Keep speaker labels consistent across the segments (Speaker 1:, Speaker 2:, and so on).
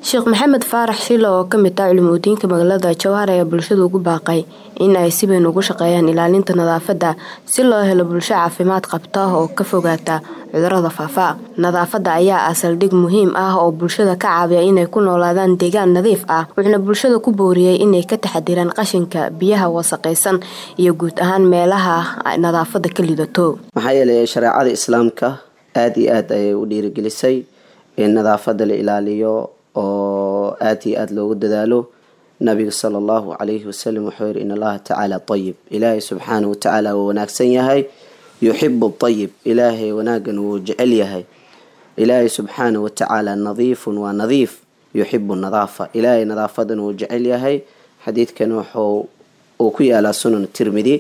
Speaker 1: sheekh maxamed faarax shilo oo kamid ah culimudiinka magaalada jowhar ayaa bulshada ugu baaqay in ay si weyn ugu shaqeeyaan ilaalinta nadaafadda si loo helo bulsho caafimaad qabta oo ka fogaata cudurada faafa nadaafadda ayaa ah saldhig muhiim ah oo bulshada ka caawiya inay ku noolaadaan deegaan nadiif ah wuxuuna bulshada ku booriyey inay ka taxadiraan qashinka biyaha wasaqaysan iyo guud ahaan meelaha nadaafadda ka lidato
Speaker 2: maxaa yeelay shareecada islaamka aada iyo aad ayay u dhiirigelisay in nadaafadda la ilaaliyo oo aada iyo aada loogu dadaalo nabiga sala allahu calayhi wasalam wuxuu yihi in allaha tacaala ayib ilaahay subxaanahu watacaala wuu wanaagsan yahay yuxibu ayib ilaahay wanaagan wuu jecel yahay ilaahay subxaanahu watacaala nadiifun waa nadiif yuxibu nadaafa ilaahay nadaafadan wuu jecel yahay xadiidkan wuxuu uu ku yaalaa sunan tirmidi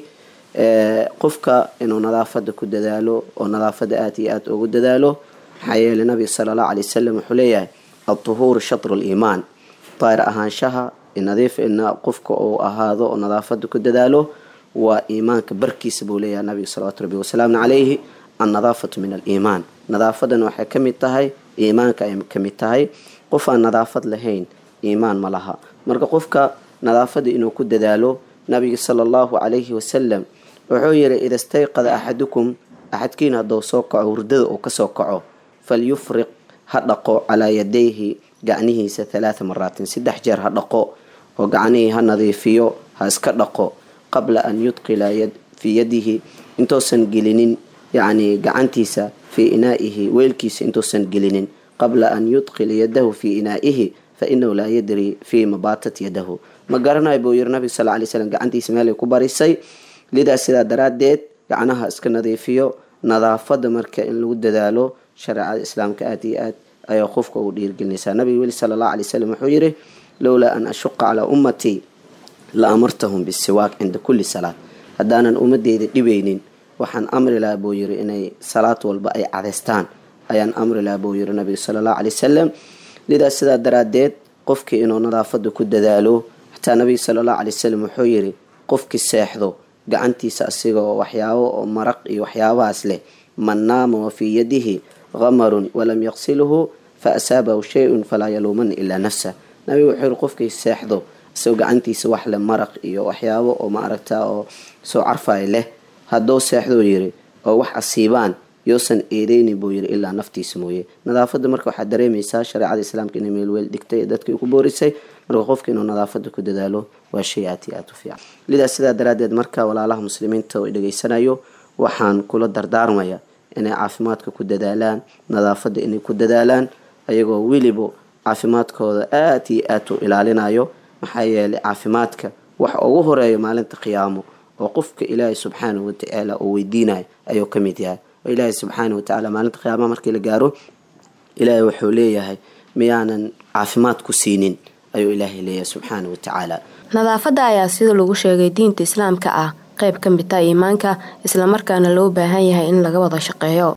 Speaker 2: qofka inuu nadaafada ku dadaalo oo nadaafada aada iyo aada ugu dadaalo maxaa yeelay nabiga sala allahu alay wasalam wuxuu leeyahay altuhuuru shatru liimaan daahir ahaanshaha nadiif ina qofka uu ahaado oo nadaafada ku dadaalo waa iimaanka barkiisa buu leeyahay nabiga salawatu rabbi wasalaamu calayhi annadaafatu min aliimaan nadaafadan waxay ka mid tahay iimaanka ay ka mid tahay qof aan nadaafad lahayn iimaan ma laha marka qofka nadaafada inuu ku dadaalo nabiga sala allahu calayhi wasalam wuxuu yihi ida stayqada axadukum axadkiin hadduu soo kaco hurdada uu kasoo kaco falyufriq ha dhaqo calaa yadayhi gacnihiisa halaatha maraatin saddex jeer ha dhaqo oo gacnihii ha nadiifiyo ha iska dhaqo qabla an yudqila fii yadihi intuusan gelinin yacni gacantiisa fii inaa'ihi weelkiisa intuusan gelinin qabla an yudqila yadahu fii inaa'ihi fa inahu laa yadri fii mabaatat yadahu ma garanayo buu yiri nabiga sal lay slam gacantiisa meelay ku barisay lidaas sidaa daraaddeed gacnaha iska nadiifiyo nadaafada marka in lagu dadaalo shareecada islaamka aada iyo aad ayaa qofka ugu dhiirgelinaysaa nabiga weli sala allahu alay wasalam wuxuu yihi lowlaa an ashuqa calaa ummatii la amartahum bisiwaak cinda kulli salaad haddaanan ummadeyda dhibaynin waxaan amri lahaa buu yiri inay salaad walba ay cadeystaan ayaan amri lahaa buu yiri nabiga sala allahu alay wasalam lidaas sidaa daraaddeed qofkii inuu nadaafada ku dadaalo xataa nabiga sala allahu alay wasalam wuxuu yiri qofkii seexdo gacantiisa asigoo waxyaabo oo maraq iyo waxyaabahaas leh man naama wa fii yadihi qamarun walam yaqsilhu fa asaabahu shay-un falaa yaluumana ilaa nafsa nabiga wuxuu yiri qofkii seexdo isagoo gacantiisa wax leh maraq iyo waxyaabo oo ma aragtaa oo soo carfay leh hadduu seexduu yiri oo wax asiibaan yoosan eedeyni buu yiri ilaa naftiisa mooye nadaafada marka waxaad dareemaysaa shareecada islaamka inay meel weel dhigtay dadkii ku boorisay marka qofka inuu nadaafada ku dadaalo waa shay aad iyo aada u fiican lidaas sidaa daraaddeed marka walaalaha muslimiinta oo dhegaysanayo waxaan kula dardaarmaya inay caafimaadka ku dadaalaan nadaafada inay ku dadaalaan ayagoo weliba caafimaadkooda aada iyo aad u ilaalinayo maxaa yeelay caafimaadka waxa ugu horeeya maalinta qiyaamo oo qofka ilaahay subxaanahu watacaala uu weydiinayo ayuu ka mid yahay oo ilaahay subxaanahu watacaala maalinta qiyaamaha markii la gaaro ilaahay wuxuu leeyahay miyaanan caafimaad ku siinin ayuu ilaahay leeyahay subxaanahu watacaala
Speaker 1: nadaafadda ayaa sida lagu sheegay diinta islaamka ah qayb ka mid ah iimaanka islamarkaana loo baahan yahay in laga wada shaqeeyo